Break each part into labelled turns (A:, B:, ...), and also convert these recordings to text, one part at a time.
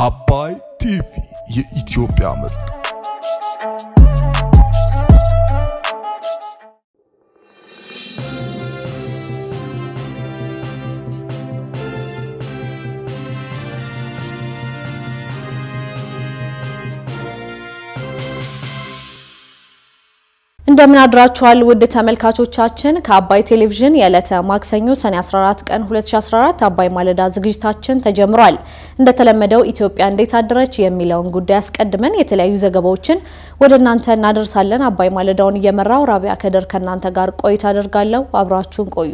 A: አባይ ቲቪ የኢትዮጵያ ምርጥ
B: እንደምን አድራችኋል ውድ ተመልካቾቻችን። ከአባይ ቴሌቪዥን የዕለተ ማክሰኞ ሰኔ 14 ቀን 2014 አባይ ማለዳ ዝግጅታችን ተጀምሯል። እንደተለመደው ኢትዮጵያ እንዴት አደረች የሚለውን ጉዳይ አስቀድመን የተለያዩ ዘገባዎችን ወደ እናንተ እናደርሳለን። አባይ ማለዳውን እየመራው ራቢያ ከደር ከእናንተ ጋር ቆይታ አደርጋለሁ። አብራችሁን ቆዩ።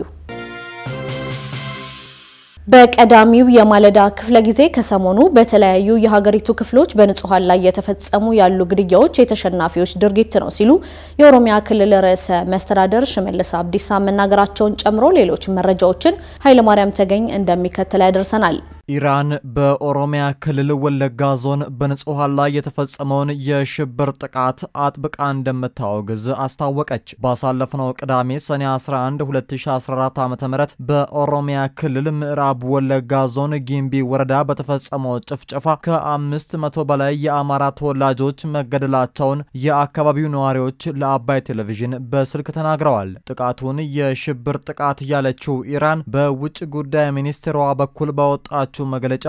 B: በቀዳሚው የማለዳ ክፍለ ጊዜ ከሰሞኑ በተለያዩ የሀገሪቱ ክፍሎች በንጹሐን ላይ የተፈጸሙ ያሉ ግድያዎች የተሸናፊዎች ድርጊት ነው ሲሉ የኦሮሚያ ክልል ርዕሰ መስተዳደር ሽመልስ አብዲሳ መናገራቸውን ጨምሮ ሌሎች መረጃዎችን ኃይለማርያም ተገኝ እንደሚከተል ያደርሰናል።
C: ኢራን በኦሮሚያ ክልል ወለጋ ዞን በንጹሐን ላይ የተፈጸመውን የሽብር ጥቃት አጥብቃ እንደምታወግዝ አስታወቀች። ባሳለፍነው ቅዳሜ ሰኔ 11 2014 ዓ ም በኦሮሚያ ክልል ምዕራብ ወለጋ ዞን ጊምቢ ወረዳ በተፈጸመው ጭፍጨፋ ከአምስት መቶ በላይ የአማራ ተወላጆች መገደላቸውን የአካባቢው ነዋሪዎች ለአባይ ቴሌቪዥን በስልክ ተናግረዋል። ጥቃቱን የሽብር ጥቃት ያለችው ኢራን በውጭ ጉዳይ ሚኒስቴሯ በኩል ባወጣች መግለጫ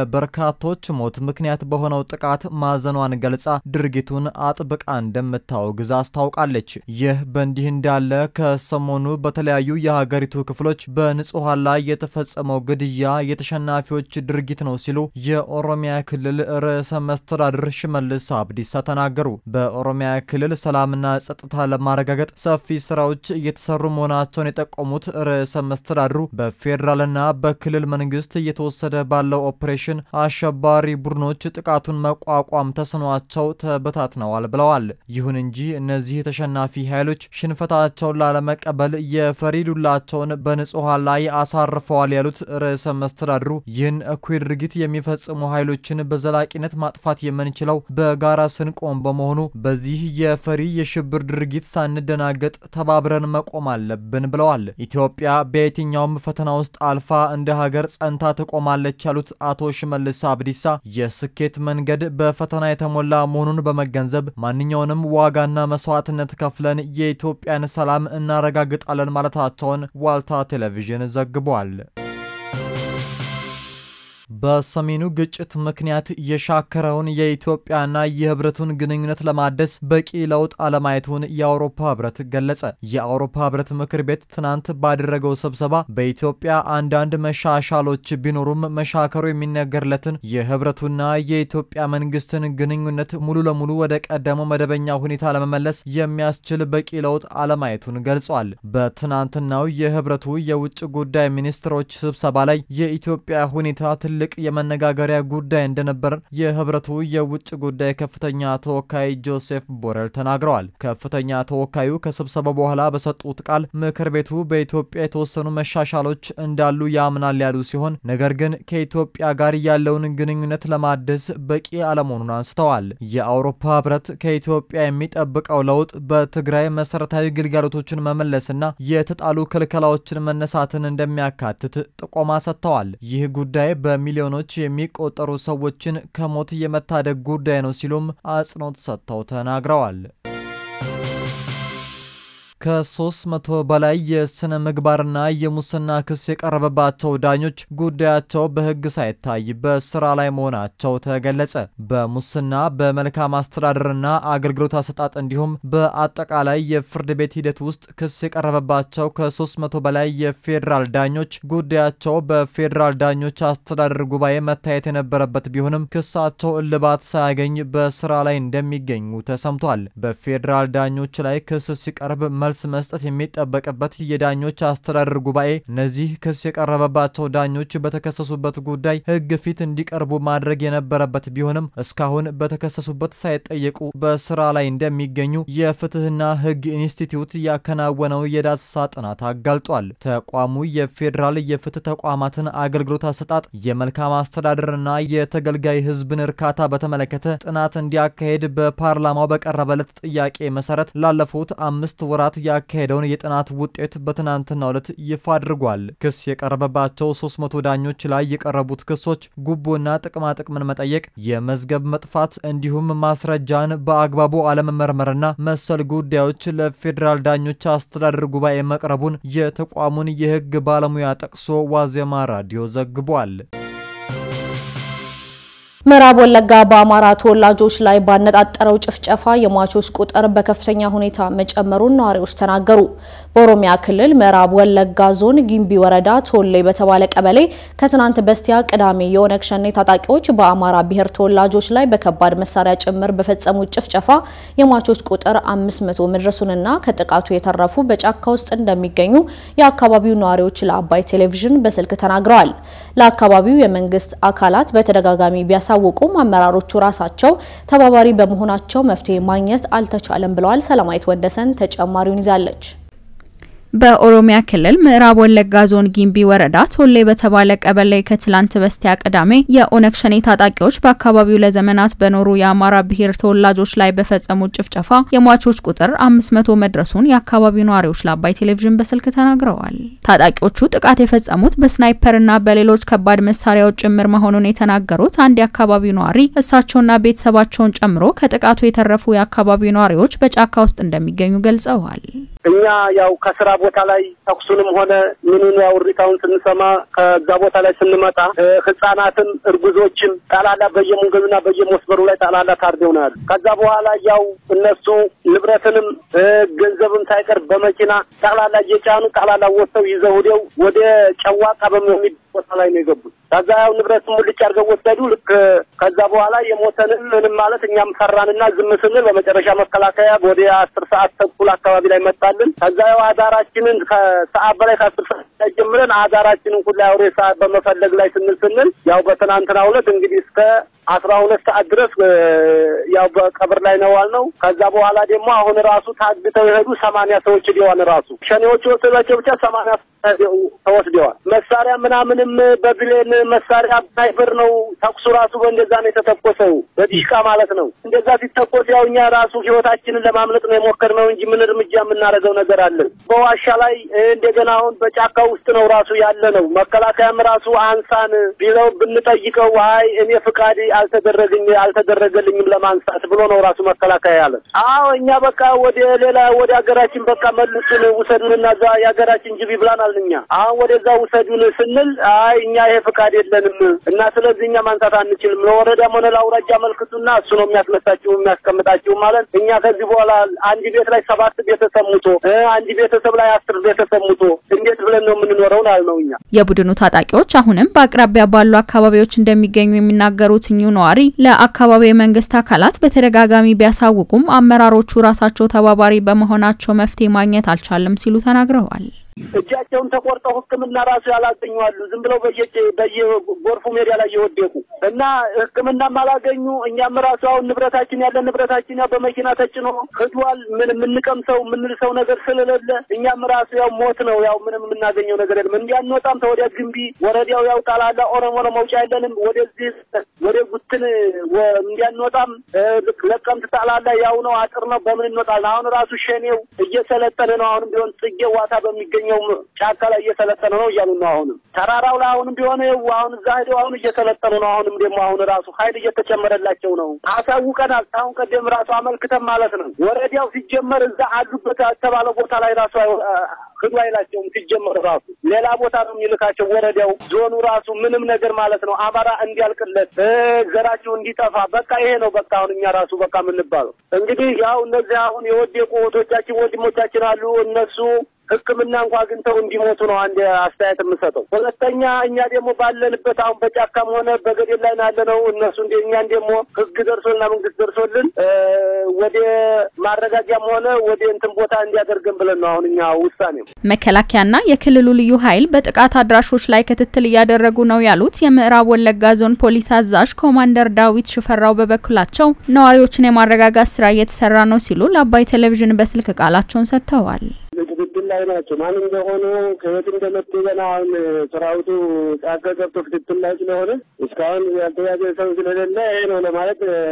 C: ለበርካቶች ሞት ምክንያት በሆነው ጥቃት ማዘኗን ገልጻ ድርጊቱን አጥብቃ እንደምታወግዝ አስታውቃለች። ይህ በእንዲህ እንዳለ ከሰሞኑ በተለያዩ የሀገሪቱ ክፍሎች በንጹሐን ላይ የተፈጸመው ግድያ የተሸናፊዎች ድርጊት ነው ሲሉ የኦሮሚያ ክልል ርዕሰ መስተዳድር ሽመልስ አብዲሳ ተናገሩ። በኦሮሚያ ክልል ሰላምና ጸጥታ ለማረጋገጥ ሰፊ ስራዎች እየተሰሩ መሆናቸውን የጠቆሙት ርዕሰ መስተዳድሩ በፌዴራልና በክልል መንግስት እየተወሰደ ባለው ኦፕሬሽን አሸባሪ ቡድኖች ጥቃቱን መቋቋም ተስኗቸው ተበታትነዋል ብለዋል። ይሁን እንጂ እነዚህ ተሸናፊ ኃይሎች ሽንፈታቸውን ላለመቀበል የፈሪ ዱላቸውን በንጹሐን ላይ አሳርፈዋል ያሉት ርዕሰ መስተዳድሩ ይህን እኩይ ድርጊት የሚፈጽሙ ኃይሎችን በዘላቂነት ማጥፋት የምንችለው በጋራ ስንቆም በመሆኑ በዚህ የፈሪ የሽብር ድርጊት ሳንደናገጥ ተባብረን መቆም አለብን ብለዋል። ኢትዮጵያ በየትኛውም ፈተና ውስጥ አልፋ እንደ ሀገር ጸንታ ትቆማለች ያሉት አቶ ሽመልስ አብዲሳ የስኬት መንገድ በፈተና የተሞላ መሆኑን በመገንዘብ ማንኛውንም ዋጋና መስዋዕትነት ከፍለን የኢትዮጵያን ሰላም እናረጋግጣለን ማለታቸውን ዋልታ ቴሌቪዥን ዘግቧል። በሰሜኑ ግጭት ምክንያት የሻከረውን የኢትዮጵያና የህብረቱን ግንኙነት ለማደስ በቂ ለውጥ አለማየቱን የአውሮፓ ህብረት ገለጸ። የአውሮፓ ህብረት ምክር ቤት ትናንት ባደረገው ስብሰባ በኢትዮጵያ አንዳንድ መሻሻሎች ቢኖሩም መሻከሩ የሚነገርለትን የህብረቱና የኢትዮጵያ መንግስትን ግንኙነት ሙሉ ለሙሉ ወደ ቀደመው መደበኛ ሁኔታ ለመመለስ የሚያስችል በቂ ለውጥ አለማየቱን ገልጿል። በትናንትናው የህብረቱ የውጭ ጉዳይ ሚኒስትሮች ስብሰባ ላይ የኢትዮጵያ ሁኔታ ትልቅ የመነጋገሪያ ጉዳይ እንደነበር የህብረቱ የውጭ ጉዳይ ከፍተኛ ተወካይ ጆሴፍ ቦረል ተናግረዋል። ከፍተኛ ተወካዩ ከስብሰባው በኋላ በሰጡት ቃል ምክር ቤቱ በኢትዮጵያ የተወሰኑ መሻሻሎች እንዳሉ ያምናል ያሉ ሲሆን ነገር ግን ከኢትዮጵያ ጋር ያለውን ግንኙነት ለማደስ በቂ አለመሆኑን አንስተዋል። የአውሮፓ ህብረት ከኢትዮጵያ የሚጠብቀው ለውጥ በትግራይ መሰረታዊ ግልጋሎቶችን መመለስና የተጣሉ ክልከላዎችን መነሳትን እንደሚያካትት ጥቆማ ሰጥተዋል። ይህ ጉዳይ በሚ ሚሊዮኖች የሚቆጠሩ ሰዎችን ከሞት የመታደግ ጉዳይ ነው ሲሉም አጽንኦት ሰጥተው ተናግረዋል። ከሶስት መቶ በላይ የስነ ምግባርና የሙስና ክስ የቀረበባቸው ዳኞች ጉዳያቸው በሕግ ሳይታይ በስራ ላይ መሆናቸው ተገለጸ። በሙስና በመልካም አስተዳደርና አገልግሎት አሰጣጥ እንዲሁም በአጠቃላይ የፍርድ ቤት ሂደት ውስጥ ክስ የቀረበባቸው ከሶስት መቶ በላይ የፌዴራል ዳኞች ጉዳያቸው በፌዴራል ዳኞች አስተዳደር ጉባኤ መታየት የነበረበት ቢሆንም ክሳቸው እልባት ሳያገኝ በስራ ላይ እንደሚገኙ ተሰምቷል። በፌዴራል ዳኞች ላይ ክስ ሲቀርብ መልስ መስጠት የሚጠበቅበት የዳኞች አስተዳደር ጉባኤ እነዚህ ክስ የቀረበባቸው ዳኞች በተከሰሱበት ጉዳይ ሕግ ፊት እንዲቀርቡ ማድረግ የነበረበት ቢሆንም እስካሁን በተከሰሱበት ሳይጠየቁ በስራ ላይ እንደሚገኙ የፍትህና ሕግ ኢንስቲትዩት ያከናወነው የዳሰሳ ጥናት አጋልጧል። ተቋሙ የፌዴራል የፍትህ ተቋማትን አገልግሎት አሰጣጥ፣ የመልካም አስተዳደርና የተገልጋይ ሕዝብን እርካታ በተመለከተ ጥናት እንዲያካሄድ በፓርላማው በቀረበለት ጥያቄ መሰረት ላለፉት አምስት ወራት ያካሄደውን የጥናት ውጤት በትናንትናው ዕለት ይፋ አድርጓል። ክስ የቀረበባቸው 300 ዳኞች ላይ የቀረቡት ክሶች ጉቦና ጥቅማጥቅምን መጠየቅ፣ የመዝገብ መጥፋት እንዲሁም ማስረጃን በአግባቡ አለመመርመርና መሰል ጉዳዮች ለፌዴራል ዳኞች አስተዳደር ጉባኤ መቅረቡን የተቋሙን የሕግ ባለሙያ ጠቅሶ ዋዜማ ራዲዮ ዘግቧል።
B: ምዕራብ ወለጋ በአማራ ተወላጆች ላይ ባነጣጠረው ጭፍጨፋ የሟቾች ቁጥር በከፍተኛ ሁኔታ መጨመሩን ነዋሪዎች ተናገሩ። በኦሮሚያ ክልል ምዕራብ ወለጋ ዞን ጊምቢ ወረዳ ቶሌ በተባለ ቀበሌ ከትናንት በስቲያ ቅዳሜ የኦነግ ሸኔ ታጣቂዎች በአማራ ብሔር ተወላጆች ላይ በከባድ መሳሪያ ጭምር በፈጸሙት ጭፍጨፋ የሟቾች ቁጥር 500 መድረሱንና ከጥቃቱ የተረፉ በጫካ ውስጥ እንደሚገኙ የአካባቢው ነዋሪዎች ለአባይ ቴሌቪዥን በስልክ ተናግረዋል። ለአካባቢው የመንግስት አካላት በተደጋጋሚ ቢያሳውቁም አመራሮቹ ራሳቸው ተባባሪ በመሆናቸው መፍትሄ ማግኘት አልተቻለም ብለዋል። ሰላማዊት ወደሰን ተጨማሪውን ይዛለች።
D: በኦሮሚያ ክልል ምዕራብ ወለጋ ዞን ጊምቢ ወረዳ ቶሌ በተባለ ቀበሌ ከትላንት በስቲያ ቅዳሜ የኦነግ ሸኔ ታጣቂዎች በአካባቢው ለዘመናት በኖሩ የአማራ ብሔር ተወላጆች ላይ በፈጸሙት ጭፍጨፋ የሟቾች ቁጥር አምስት መቶ መድረሱን የአካባቢው ነዋሪዎች ለአባይ ቴሌቪዥን በስልክ ተናግረዋል። ታጣቂዎቹ ጥቃት የፈጸሙት በስናይፐርና በሌሎች ከባድ መሳሪያዎች ጭምር መሆኑን የተናገሩት አንድ የአካባቢው ነዋሪ እሳቸውና ቤተሰባቸውን ጨምሮ ከጥቃቱ የተረፉ የአካባቢው ነዋሪዎች በጫካ ውስጥ እንደሚገኙ ገልጸዋል።
E: እኛ ያው ከስራ ቦታ ላይ ተኩሱንም ሆነ ምኑን ያው እሪታውን ስንሰማ ከዛ ቦታ ላይ ስንመጣ ህጻናትም እርጉዞችም ጠላላ በየመንገዱና በየመስመሩ ላይ ጠላላ ታርደው ነው ያሉ። ከዛ በኋላ ያው እነሱ ንብረትንም ገንዘብም ሳይቀር በመኪና ጠቅላላ እየጫኑ ጠቅላላ ወጥተው ይዘው ሄደው ወደ ጨዋቃ በሚል ቦታ ላይ ነው የገቡት። ከዛ ያው ንብረቱን ሙልጭ አድርገው ወሰዱ። ልክ ከዛ በኋላ የሞተንም ምንም ማለት እኛም ፈራንና ዝም ስንል በመጨረሻ መከላከያ ወደ አስር ሰዓት ተኩል አካባቢ ላይ መጣልን። ከዛ ያው አዳራችንን ከሰዓት በላይ ከአስር ሰዓት ጀምረን አዳራችንን ሁላ አውሬ ሰዓት በመፈለግ ላይ ስንል ስንል ያው በትናንትናው ዕለት እንግዲህ እስከ አስራ ሁለት ሰዓት ድረስ ያው በቀብር ላይ ነው ዋልነው። ከዛ በኋላ ደግሞ አሁን ራሱ ታግተው የሄዱ ሰማንያ ሰዎች ዲዋን ራሱ ሸኔዎቹ የወሰዷቸው ብቻ ሰማንያ ተወስደዋል። መሳሪያ ምናምንም በብሌን መሳሪያ ስናይፐር ነው ተኩሱ ራሱ በእንደዛ ነው የተተኮሰው፣ በዲሽቃ ማለት ነው። እንደዛ ሲተኮስ ያው እኛ ራሱ ህይወታችንን ለማምለጥ ነው የሞከርነው እንጂ ምን እርምጃ የምናደርገው ነገር አለን? በዋሻ ላይ እንደገና አሁን በጫካ ውስጥ ነው ራሱ ያለ ነው። መከላከያም ራሱ አንሳን ቢለው ብንጠይቀው አይ እኔ ፍቃድ አልተደረገኝ አልተደረገልኝም ለማንሳት ብሎ ነው ራሱ መከላከያ ያለ። አዎ እኛ በቃ ወደ ሌላ ወደ ሀገራችን በቃ መልሱን ውሰዱንና እዛ የሀገራችን ጅቢ ብላናል። እኛ አሁን ወደዛ ውሰዱን ስንል አይ እኛ ይሄ ፍቃድ የለንም እና ስለዚህ እኛ ማንሳት አንችልም፣ ለወረዳም ሆነ ለአውራጃ መልክቱና እሱ ነው የሚያስነሳችሁ የሚያስቀምጣችሁ ማለት እኛ ከዚህ በኋላ አንድ ቤት ላይ ሰባት ቤተሰብ ሙቶ አንድ ቤተሰብ ላይ አስር ቤተሰብ ሙቶ እንዴት ብለን ነው የምንኖረው ነው እኛ
D: የቡድኑ ታጣቂዎች አሁንም በአቅራቢያ ባሉ አካባቢዎች እንደሚገኙ የሚናገሩት እኚሁ ነዋሪ ለአካባቢው የመንግስት አካላት በተደጋጋሚ ቢያሳውቁም አመራሮቹ ራሳቸው ተባባሪ በመሆናቸው መፍትሄ ማግኘት አልቻለም ሲሉ ተናግረዋል።
E: እጃቸውን ተቆርጠው ሕክምና ራሱ ያላገኙ አሉ። ዝም ብለው በየ በየጎርፉ ሜዳ ላይ የወደቁ እና ሕክምናም አላገኙ። እኛም ራሱ አሁን ንብረታችን ያለን ንብረታችን ያው በመኪና ተጭኖ ሂዷል። ምን የምንቀምሰው የምንልሰው ነገር ስለሌለ እኛም ራሱ ያው ሞት ነው። ያው ምንም የምናገኘው ነገር የለም። እንዲያንወጣም ተወዲያ ግንቢ ወረዳው ያው ጣላላ ኦሮሞ ነው መውጫ የለንም። ወደዚህ ወደ ጉትን እንዲያንወጣም ለቀምት ጣላላ ያው ነው አጥር ነው። በምን እንወጣለን? አሁን ራሱ ሸኔው እየሰለጠነ ነው። አሁንም ቢሆን ጽጌ ዋታ በሚገኘው ጫካ ላይ እየሰለጠነ ነው እያሉ ነው። አሁንም ተራራው ላይ አሁንም ቢሆን አሁን እዛ ሄደው አሁን እየሰለጠኑ ነው። አሁንም ደግሞ አሁን ራሱ ኃይል እየተጨመረላቸው ነው። አሳውቀናል። አሁን ቀደም ራሱ አመልክተን ማለት ነው። ወረዳው ሲጀመር እዛ አሉበት የተባለ ቦታ ላይ ራሱ ህዱ አይላቸውም። ሲጀመር ራሱ ሌላ ቦታ ነው የሚልካቸው። ወረዳው ዞኑ ራሱ ምንም ነገር ማለት ነው አማራ እንዲያልቅለት ዘራቸው እንዲጠፋ በቃ ይሄ ነው በቃ አሁን እኛ ራሱ በቃ የምንባለው እንግዲህ ያው እነዚህ አሁን የወደቁ እህቶቻችን ወንድሞቻችን አሉ እነሱ ሕክምና እንኳ አግኝተው እንዲሞቱ ነው አንድ አስተያየት የምሰጠው። ሁለተኛ እኛ ደግሞ ባለንበት አሁን በጫካም ሆነ በገደል ላይ ናለ ነው እነሱ እንደ እኛን ደግሞ ሕግ ደርሶልና መንግስት ደርሶልን ወደ ማረጋጊያም ሆነ ወደ እንትን ቦታ እንዲያደርገን ብለን ነው አሁን እኛ ውሳኔው።
D: መከላከያና የክልሉ ልዩ ኃይል በጥቃት አድራሾች ላይ ክትትል እያደረጉ ነው ያሉት የምዕራብ ወለጋ ዞን ፖሊስ አዛዥ ኮማንደር ዳዊት ሽፈራው በበኩላቸው ነዋሪዎችን የማረጋጋት ስራ እየተሰራ ነው ሲሉ ለአባይ ቴሌቪዥን በስልክ ቃላቸውን ሰጥተዋል።
E: ክትትል ላይ ናቸው። ማን እንደሆኑ ከየት እንደመጡ ገና አሁን ሰራዊቱ ጫካ ገብቶ ክትትል ላይ ስለሆነ እስካሁን ያልተያዘ ሰው ስለሌለ ይሄ ነው ለማለት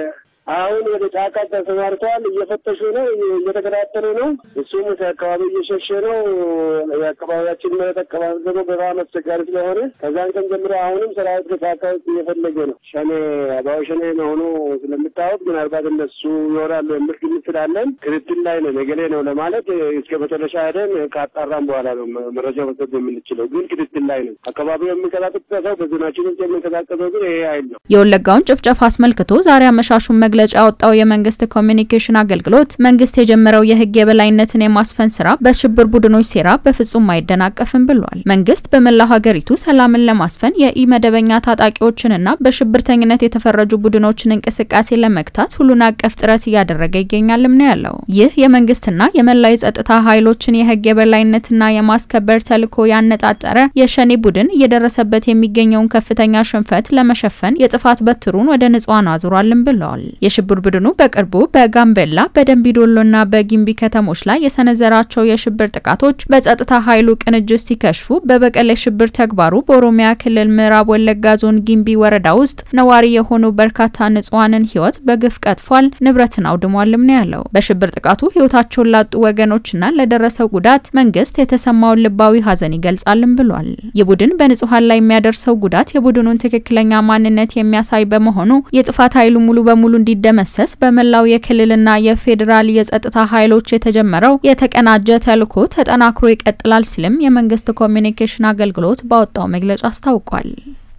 E: አሁን ወደ ጫካ ተሰማርተዋል። እየፈተሹ ነው፣ እየተከታተሉ ነው። እሱም ከአካባቢ እየሸሸ ነው። የአካባቢያችን መሬት አካባቢ ደግሞ በጣም አስቸጋሪ ስለሆነ ከዛን ቀን ጀምሮ አሁንም ሰራዊት ከጫካ ውስጥ እየፈለገ ነው። ሸኔ አባው ሸኔ መሆኑ ስለምታወቅ ምናልባት እነሱ ይሆናሉ የሚል ግምት ስላለን ክትትል ላይ ነው። ነገሌ ነው ለማለት እስከ መጨረሻ ሄደን ካጣራም በኋላ ነው መረጃ መስጠት የምንችለው። ግን ክትትል ላይ ነው። አካባቢው የሚንቀሳቀሰው በዞናችን ውስጥ የሚንቀሳቀሰው ግን ይሄ ኃይል ነው።
D: የወለጋውን ጭፍጨፋ አስመልክቶ ዛሬ አመሻሹን መግለጫ ያወጣው የመንግስት ኮሚኒኬሽን አገልግሎት መንግስት የጀመረው የህግ የበላይነትን የማስፈን ስራ በሽብር ቡድኖች ሴራ በፍጹም አይደናቀፍም ብሏል። መንግስት በመላው ሀገሪቱ ሰላምን ለማስፈን የኢመደበኛ ታጣቂዎችንና በሽብርተኝነት የተፈረጁ ቡድኖችን እንቅስቃሴ ለመግታት ሁሉን አቀፍ ጥረት እያደረገ ይገኛልም ነው ያለው። ይህ የመንግስትና የመላው የጸጥታ ኃይሎችን የህግ የበላይነትና የማስከበር ተልዕኮ ያነጣጠረ የሸኔ ቡድን እየደረሰበት የሚገኘውን ከፍተኛ ሽንፈት ለመሸፈን የጥፋት በትሩን ወደ ንጹሃን አዙሯልም ብለዋል። የሽብር ቡድኑ በቅርቡ በጋምቤላ በደንቢዶሎና በጊምቢ ከተሞች ላይ የሰነዘራቸው የሽብር ጥቃቶች በጸጥታ ኃይሉ ቅንጅት ሲከሽፉ በበቀል የሽብር ተግባሩ በኦሮሚያ ክልል ምዕራብ ወለጋ ዞን ጊምቢ ወረዳ ውስጥ ነዋሪ የሆኑ በርካታ ንጹሃንን ህይወት በግፍ ቀጥፏል፣ ንብረትን አውድሟልም ነው ያለው። በሽብር ጥቃቱ ህይወታቸውን ላጡ ወገኖችና ለደረሰው ጉዳት መንግስት የተሰማውን ልባዊ ሀዘን ይገልጻልም ብሏል። ይህ ቡድን በንጹሃን ላይ የሚያደርሰው ጉዳት የቡድኑን ትክክለኛ ማንነት የሚያሳይ በመሆኑ የጥፋት ኃይሉ ሙሉ በሙሉ እንዲደመሰስ በመላው የክልልና የፌዴራል የጸጥታ ኃይሎች የተጀመረው የተቀናጀ ተልዕኮ ተጠናክሮ ይቀጥላል ሲልም የመንግስት ኮሚኒኬሽን አገልግሎት ባወጣው መግለጫ አስታውቋል።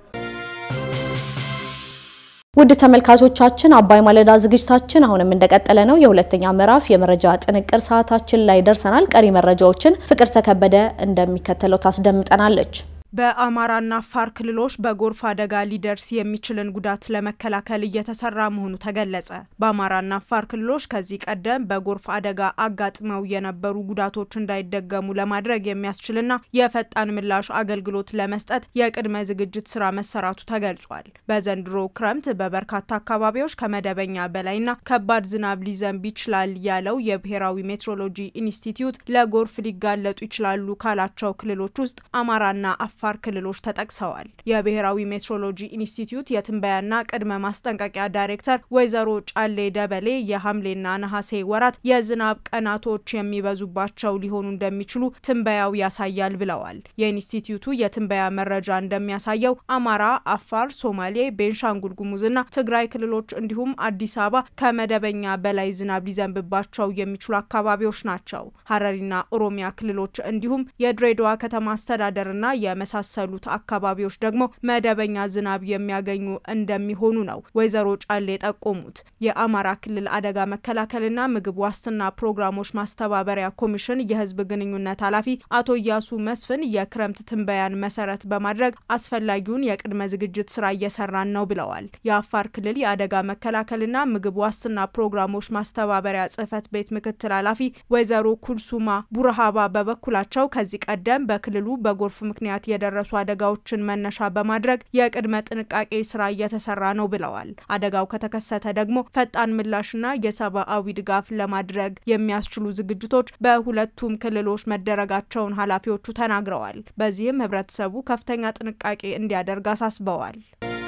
B: ውድ ተመልካቾቻችን አባይ ማለዳ ዝግጅታችን አሁንም እንደቀጠለ ነው። የሁለተኛ ምዕራፍ የመረጃ ጥንቅር ሰዓታችን ላይ ደርሰናል። ቀሪ መረጃዎችን ፍቅር ተከበደ እንደሚከተለው ታስደምጠናለች።
F: በአማራና አፋር ክልሎች በጎርፍ አደጋ ሊደርስ የሚችልን ጉዳት ለመከላከል እየተሰራ መሆኑ ተገለጸ። በአማራና አፋር ክልሎች ከዚህ ቀደም በጎርፍ አደጋ አጋጥመው የነበሩ ጉዳቶች እንዳይደገሙ ለማድረግ የሚያስችልና የፈጣን ምላሽ አገልግሎት ለመስጠት የቅድመ ዝግጅት ስራ መሰራቱ ተገልጿል። በዘንድሮ ክረምት በበርካታ አካባቢዎች ከመደበኛ በላይና ከባድ ዝናብ ሊዘንብ ይችላል ያለው የብሔራዊ ሜትሮሎጂ ኢንስቲትዩት ለጎርፍ ሊጋለጡ ይችላሉ ካላቸው ክልሎች ውስጥ አማራና አፋር ክልሎች ተጠቅሰዋል። የብሔራዊ ሜትሮሎጂ ኢንስቲትዩት የትንበያና ቅድመ ማስጠንቀቂያ ዳይሬክተር ወይዘሮ ጫሌ ደበሌ የሐምሌና ነሐሴ ወራት የዝናብ ቀናቶች የሚበዙባቸው ሊሆኑ እንደሚችሉ ትንበያው ያሳያል ብለዋል። የኢንስቲትዩቱ የትንበያ መረጃ እንደሚያሳየው አማራ፣ አፋር፣ ሶማሌ፣ ቤንሻንጉል ጉሙዝና ትግራይ ክልሎች እንዲሁም አዲስ አበባ ከመደበኛ በላይ ዝናብ ሊዘንብባቸው የሚችሉ አካባቢዎች ናቸው። ሀረሪና ኦሮሚያ ክልሎች እንዲሁም የድሬዳዋ ከተማ አስተዳደርና የመሳሰሉት አካባቢዎች ደግሞ መደበኛ ዝናብ የሚያገኙ እንደሚሆኑ ነው ወይዘሮ ጫሌ የጠቆሙት። የአማራ ክልል አደጋ መከላከልና ምግብ ዋስትና ፕሮግራሞች ማስተባበሪያ ኮሚሽን የሕዝብ ግንኙነት ኃላፊ አቶ እያሱ መስፍን የክረምት ትንበያን መሰረት በማድረግ አስፈላጊውን የቅድመ ዝግጅት ስራ እየሰራን ነው ብለዋል። የአፋር ክልል የአደጋ መከላከልና ምግብ ዋስትና ፕሮግራሞች ማስተባበሪያ ጽህፈት ቤት ምክትል ኃላፊ ወይዘሮ ኩልሱማ ቡርሃባ በበኩላቸው ከዚህ ቀደም በክልሉ በጎርፍ ምክንያት የደረሱ አደጋዎችን መነሻ በማድረግ የቅድመ ጥንቃቄ ስራ እየተሰራ ነው ብለዋል። አደጋው ከተከሰተ ደግሞ ፈጣን ምላሽና የሰብአዊ ድጋፍ ለማድረግ የሚያስችሉ ዝግጅቶች በሁለቱም ክልሎች መደረጋቸውን ኃላፊዎቹ ተናግረዋል። በዚህም ህብረተሰቡ ከፍተኛ ጥንቃቄ እንዲያደርግ አሳስበዋል።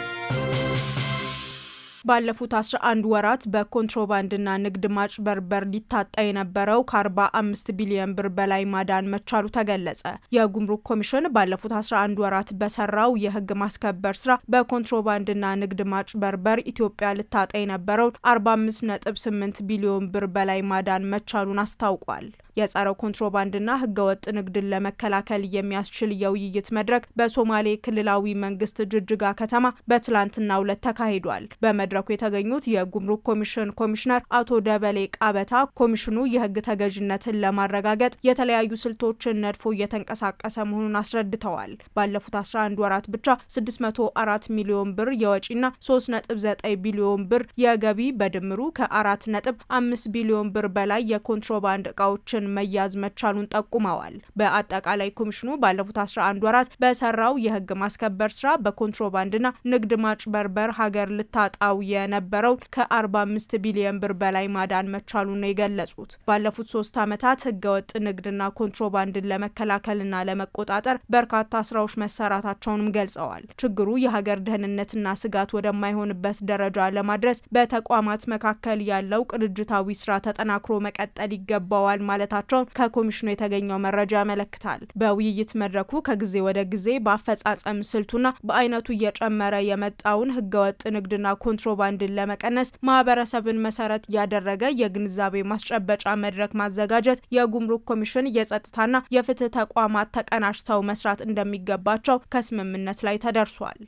F: ባለፉት 11 ወራት በኮንትሮባንድና ንግድ ማጭበርበር ሊታጣ የነበረው ከ45 ቢሊዮን ብር በላይ ማዳን መቻሉ ተገለጸ። የጉምሩክ ኮሚሽን ባለፉት 11 ወራት በሰራው የህግ ማስከበር ስራ በኮንትሮባንድና ንግድ ማጭበርበር ኢትዮጵያ ልታጣ የነበረውን 45.8 ቢሊዮን ብር በላይ ማዳን መቻሉን አስታውቋል። የጸረ ኮንትሮባንድና ህገወጥ ንግድን ለመከላከል የሚያስችል የውይይት መድረክ በሶማሌ ክልላዊ መንግስት ጅጅጋ ከተማ በትላንትናው ዕለት ተካሂዷል። በመድረኩ የተገኙት የጉምሩክ ኮሚሽን ኮሚሽነር አቶ ደበሌ ቃበታ ኮሚሽኑ የህግ ተገዥነትን ለማረጋገጥ የተለያዩ ስልቶችን ነድፎ እየተንቀሳቀሰ መሆኑን አስረድተዋል። ባለፉት 11 ወራት ብቻ 604 ሚሊዮን ብር የወጪና 3.9 ቢሊዮን ብር የገቢ በድምሩ ከ4.5 ቢሊዮን ብር በላይ የኮንትሮባንድ እቃዎችን መያዝ መቻሉን ጠቁመዋል። በአጠቃላይ ኮሚሽኑ ባለፉት 11 ወራት በሰራው የህግ ማስከበር ስራ በኮንትሮባንድና ንግድ ማጭበርበር ሀገር ልታጣው የነበረው ከ45 ቢሊዮን ብር በላይ ማዳን መቻሉን ነው የገለጹት። ባለፉት ሶስት ዓመታት ህገወጥ ንግድና ኮንትሮባንድን ለመከላከልና ለመቆጣጠር በርካታ ስራዎች መሰራታቸውንም ገልጸዋል። ችግሩ የሀገር ደህንነትና ስጋት ወደማይሆንበት ደረጃ ለማድረስ በተቋማት መካከል ያለው ቅንጅታዊ ስራ ተጠናክሮ መቀጠል ይገባዋል ማለታቸውን ከኮሚሽኑ የተገኘው መረጃ ያመለክታል። በውይይት መድረኩ ከጊዜ ወደ ጊዜ በአፈጻጸም ስልቱና በአይነቱ እየጨመረ የመጣውን ህገወጥ ንግድና ኮንትሮባንድን ለመቀነስ ማህበረሰብን መሰረት ያደረገ የግንዛቤ ማስጨበጫ መድረክ ማዘጋጀት፣ የጉምሩክ ኮሚሽን፣ የጸጥታና የፍትህ ተቋማት ተቀናጅተው መስራት እንደሚገባቸው ከስምምነት ላይ ተደርሷል።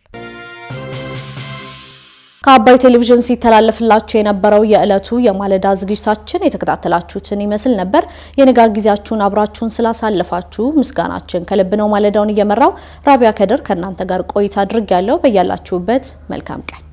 B: ከአባይ ቴሌቪዥን ሲተላለፍላችሁ የነበረው የዕለቱ የማለዳ ዝግጅታችን የተከታተላችሁትን ይመስል ነበር። የንጋት ጊዜያችሁን አብራችሁን ስላሳለፋችሁ ምስጋናችን ከልብ ነው። ማለዳውን እየመራው ራቢያ ከድር ከእናንተ ጋር ቆይታ አድርግ ያለው በያላችሁበት መልካም ቀን